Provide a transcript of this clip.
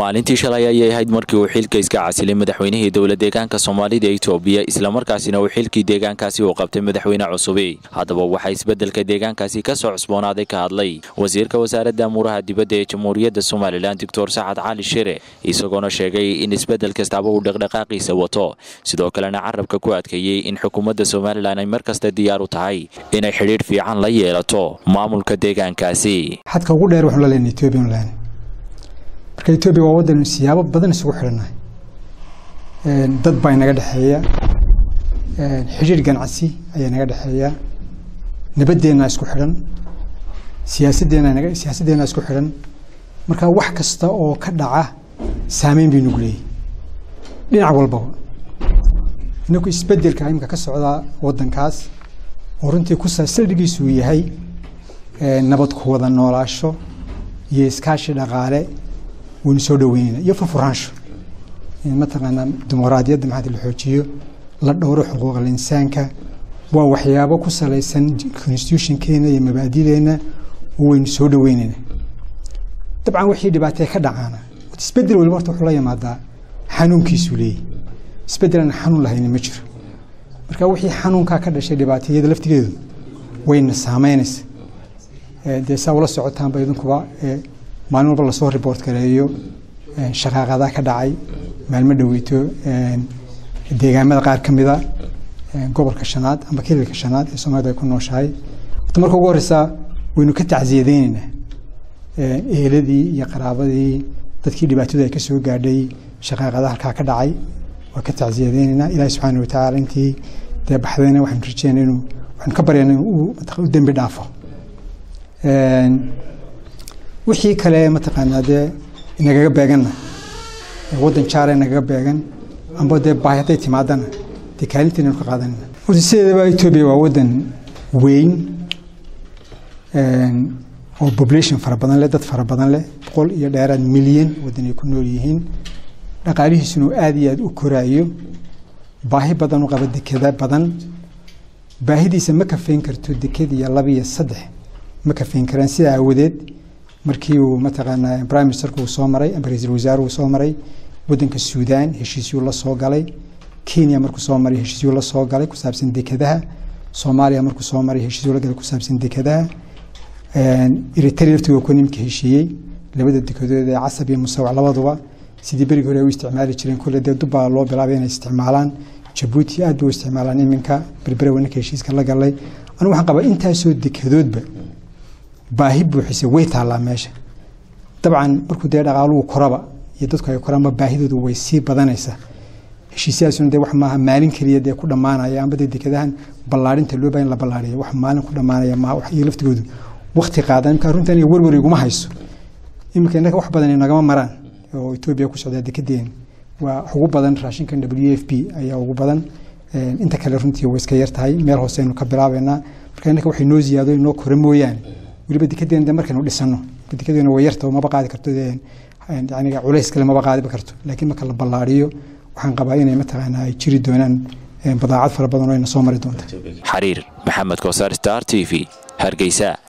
maalintii shalay ayay ahayd markii uu xilka iska casilay madaxweynihii dowla deegaanka soomaalida etoobiya islamarkaasina uu xilkii deegaankaasi uu qabtay madaxweyne cusubi haddaba waxaa isbeddelka deegaankaasi ka soo cusboonaaday ka hadlay wasiirka wasaaradda amuuraha dibadda ee jamhuuriyadda somalilan doctor sacad cali shire isagoona sheegay in isbeddel kastaaba uu dhaqdhaqaaqiisa wato sidoo kalena carabka ku adkeeyey in xukuumadda somalilan ay mar kasta diyaar u tahay inay xidhiidh fiican la yeelato maamulka deegaankaasi xadka ugu dheer waxaan la leenahay Ethiopian land marka Ethiopia waa wadan siyaabo badan isugu xidhanahay een dad baa inaga dhaxeeya een xiriir ganacsi ayaa inaga dhaxeeya nabadeena isku xidhan siyaasadeena inaga siyaasadeena isku xidhan marka wax kasta oo ka dhaca saameyn bay nagu leeyahay dhinac walbaba inagu isbedelka imika ka socda wadankaas oo runtii ku saldhigiisu yahay nabad ku wada noolaasho iyo iskaashi dhaqaale waynu soo dhaweynayna iyo furfuraansho mataqaanaa dimuqraadiyadda maxaa la xoojiyo la dhowro xuquuqal insaanka waa waxyaabo ku salaysan constitutionkeena iyo mabaadideena waynu soo dhaweynayna dabcan wixii dhibaatee ka dhacaana isbedel waliba horta wuxuu la yimaadaa xanuunkiisuu leeyahy isbedel aan xanuun lahayni ma jiro marka wixii xanuunkaa ka dhashay dhibaatayada laftigeedu wayna saameynaysa dee saa ula socotaanba idinkuba maalin walba lasoo report gareeyo shaqaaqadaa ka dhacay maalmo dhaweyto deegaamada qaar ka mida gobolka shanaad ama kililka shanaad ee soomaalida ay ku nooshahay horta marka ugu horeysa waynu ka tacsiyadeyneynaa eheladii iyo qaraabadii dadkii dhibaatadu ay ka soo gaadhay shaqaaqada halkaa ka dhacay waa ka tacsiyadeyneynaa ilaahi subxaana watacaala intii dee baxdayna waxaanu rajeynaa inuu waxaanu ka baryana inuu u dembi dhaafo wixii kale mataqaanaa dee inagaga beeganna waddan jaare nagaga beegan amba dee baahi hadday timaadana dee kaalinteena ka qaadanayna horta sideedaba etoobiya waa waddan weyn oo population fara badan leh dad fara badan leh boqol iyo dheeraad milyan waddan ay ku nool yihiin dhaqaalihiisuna aada iyo aada u koraayo baahi badan u qaba dekeda badan baahidiisa ma kafeyn karto deked iyo laba iyo saddex ma kafeyn karaan sidaa aawadeed markii uu mataqaanaa prime ministerku uu soo maray ama ra-iisul wasaare uu soo maray waddanka suudaan heshiisyuu la soo galay kenya markuu soo maray heshiisyuu la soo galay ku saabsan dekadaha soomaaliya markuu soo maray heshiisyuu la galay ku saabsan dekadaha eritrea laftiga ku nimka heshiiyey labada dekedood ee casab iyo musawac labaduba sidii berigii hore ay u isticmaali jireen kolle dee dubbaa loo bilaabay inay isticmaalaan jabuuti aad bay u isticmaalaan iminka berbere wanaka heshiiska la galay anigu waxaan qabaa intaasoo dekedoodba baahi buuxisa way taallaa meesha dabcan markuu dee dhaqaaluhu koraba iyo dadku ay koraanba baahidoodu way sii badanaysaa heshiisyahaasuna dee wax maaha maalin keliya dee ku dhammaanaya amba dee dekadahan ballaarinta loo baahan la ballaariyo wax maalin ku dhammaanaya maaha wax iyo laftigoodu waqti qaadan imka arrintan iyo werwer iguma hayso iminka innaka wax badan nagama maraan oo etoobiya ku socdaa dekedeen waa ugu badan raashinkan w f p ayaa ugu badan inta kale runtii way iska yar tahay meel hoose aynu ka bilaabeynaa marka innaka waxay noo ziyaado inoo kore mooyaane weliba dekedeena markaynu dhisano dekedeena way yarta maba qaadi karto yani culays kale maba qaadiba karto laakiin marka la ballaariyo waxaan qabaa inay mataqaanaa ay jiri doonaan badaacad fara badan oo ayna soo mari doonta xariir maxamed kosaar star t v hargeysa